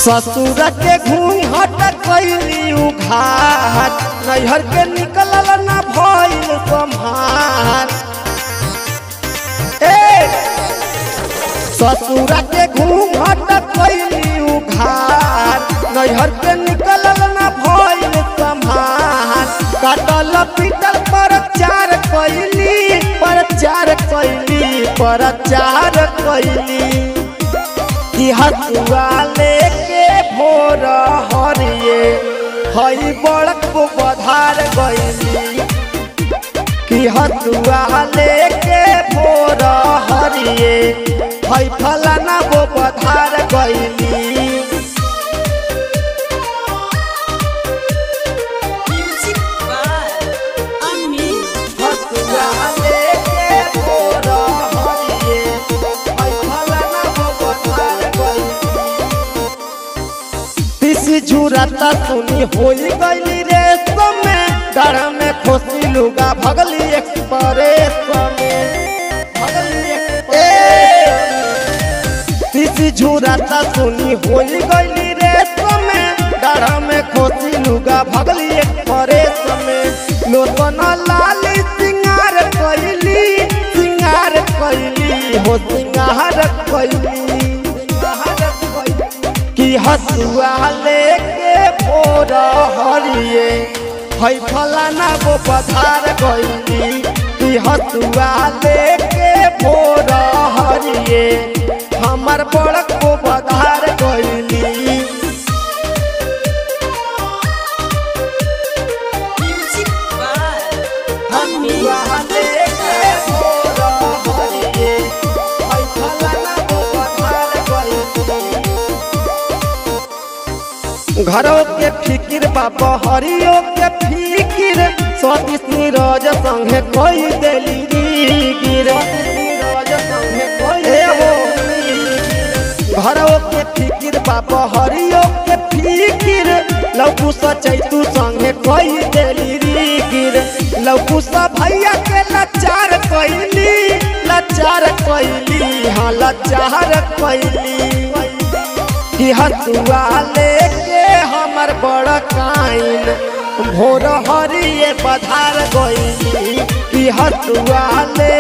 ससुर के घूंघट कैली उघाट नैहर के निकलल ना भइल सम्हार ए ससुर के घूंघट कैली उघाट नैहर के निकलल ना भइल सम्हार काटल पीटल पर चार कैली पर चार कैली पर चार कैली कि हसुआ लेके भोर हरिए हई बड़क बधार गईली कि हसुआ लेके भोर हरिए हई फलाना वो बधार गईली Music by Amit. हसुआ लेके भोर हरिए हई फलाना वो बधार गईली तीसी झुरता सुनी होई गईली रे समय डर में खोसी लुगा भगली एक्सप्रेस में भगली एक्सप्रेस तीसी झुरता सुनी होई गईली रे समय डर में खोसी लुगा भगली एक्सप्रेस में लोतन लाली सिंगार कैली सिंगार कैली हो सिंगार कैली सिंगार कैली कि हसुआ लेके भोर हरिए हई फलाना वो पधार गईली कि हसुआ लेके भोर हरिए हमर बड़क वो पधार गईली Music by हसुआ लेके भोर हरिए हई फलाना वो पधार गईली घरों के फिकिर बाबा हरियो के फिकिर सतीश नीरज संगे कोई देली गिर घरों के फिकिर बाबा हरियो के फिकिर लौकू सचै तू संगे कोई देली गिर लौकू सा भैया के लाचार कैली लाचार कैली हाँ लाचार कैली कि हसुआ लेके हमर बड़ काइन भोर हरिए पधार गईली कि हसुआ ले